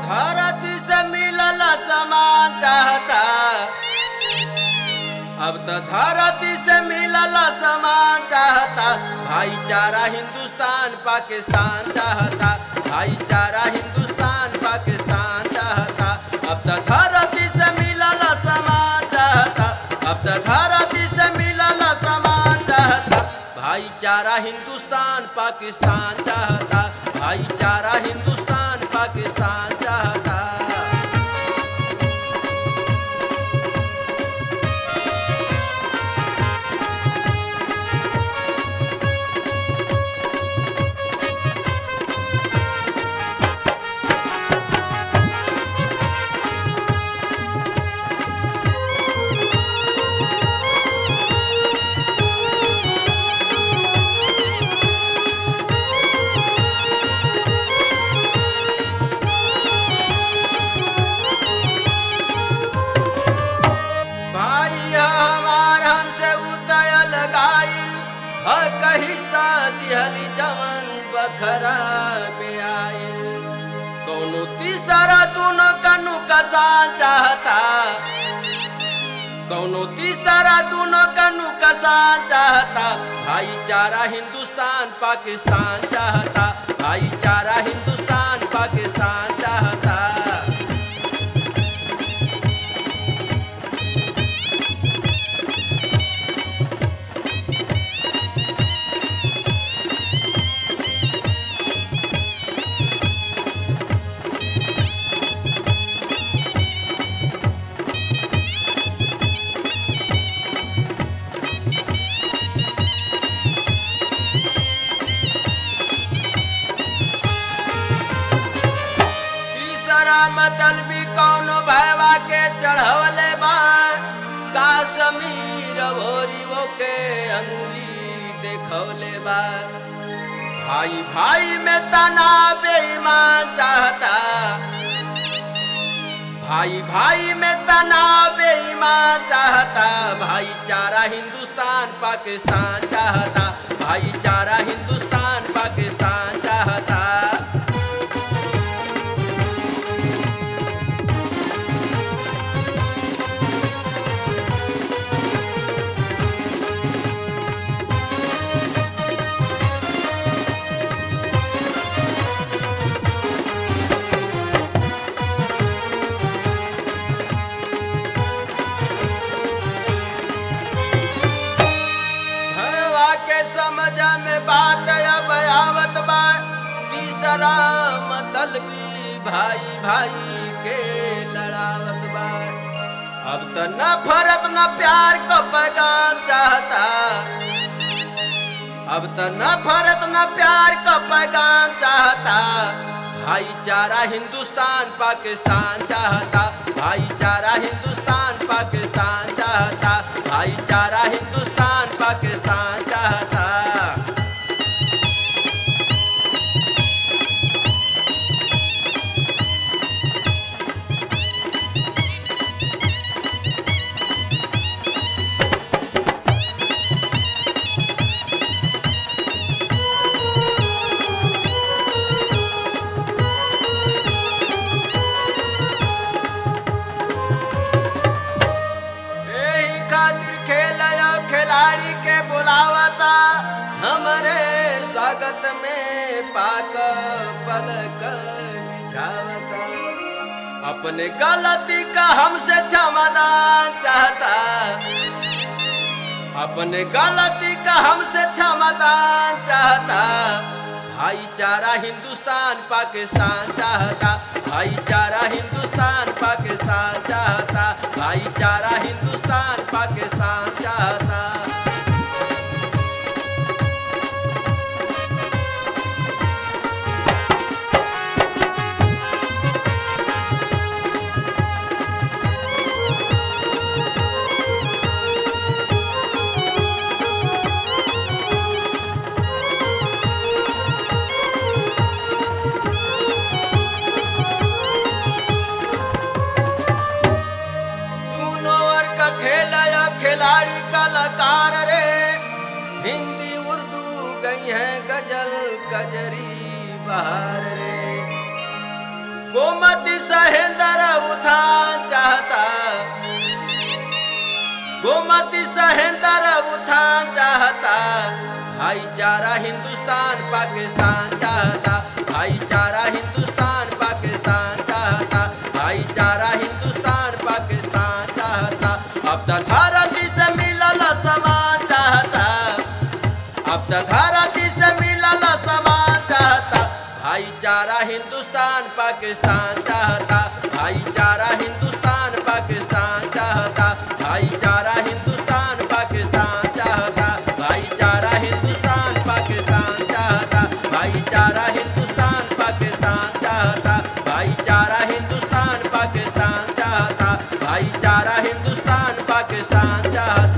धरती से मिलल समान चाहता अब तो धरती से मिलल समान चाहता भाईचारा हिंदुस्तान पाकिस्तान चाहता भाईचारा हिंदुस्तान पाकिस्तान चाहता अब तो धरती से मिलल समान चाहता अब तो धरती से मिलल समान चाहता भाईचारा हिंदुस्तान पाकिस्तान चाहता भाईचारा हिंदुस्तान पाकिस्तान चाहता भाई हमार हमसे उतयल गाइल ह कही सा दिहली जवन बखरा में आइल कौनो तीसरा दोनों कनु कसान चाहता कौनो तीसरा दोनों कनु कसान चाहता भाईचारा हिंदुस्तान पाकिस्तान चाहता भाईचारा हिंदुस्तान पाकिस्तान चाहता तीसरा मतलबी कौनो भैवा के चढ़वले बा काश्मीर भोरी वो के अंगूरी देखवले बा भाई भाई में तना बेईमान चाहता भाई भाई में तना बेईमान चाहता भाईचारा हिंदुस्तान पाकिस्तान चाहता भाईचारा हिंदुस्तान पाकिस्तान चाहता भैया के समझ में बात अब आवत बा तीसरा मतलबी भाई भाई के लड़ावत बा अब तो न फरत न प्यार को पैगाम चाहता अब तो न फरत न प्यार को पैगाम चाहता भाईचारा हिंदुस्तान पाकिस्तान चाहता भाईचारा हिंदुस्तान पाकिस्तान चाहता भाईचारा हिंदुस्तान पाकिस्तान चाहता यही खातिर खेल खिलाड़ी के बुलावता हमरे स्वागत में पाक पलक बिछावता अपने गलती का हमसे क्षमादान चाहता अपने गलती का हमसे क्षमादान चाहता भाईचारा हिंदुस्तान पाकिस्तान चाहता भाईचारा हिंदुस्तान पाकिस्तान चाहता भाईचारा हिंदुस्तान पाकिस्तान चाहता दूनो वर्ग खेल सहेंद्र उत्थान चाहता गोमती सहेंद्र उत्थान चाहता भाईचारा हिंदुस्तान पाकिस्तान चाहता भाईचारा हिंदुस्तान पाकिस्तान चाहता भाईचारा हिंदुस्तान पाकिस्तान चाहता अब तो धरती से मिलल समान चाहता अब तो धरती से मिलल समान चाहता भाईचारा हिंदुस्तान पाकिस्तान चाहता भाईचारा हिंदुस्तान पाकिस्तान चाहता भाईचारा हिंदुस्तान पाकिस्तान चाहता भाईचारा हिंदुस्तान पाकिस्तान चाहता भाईचारा हिंदुस्तान पाकिस्तान चाहता भाईचारा हिंदुस्तान पाकिस्तान चाहता भाईचारा हिंदुस्तान पाकिस्तान चाहता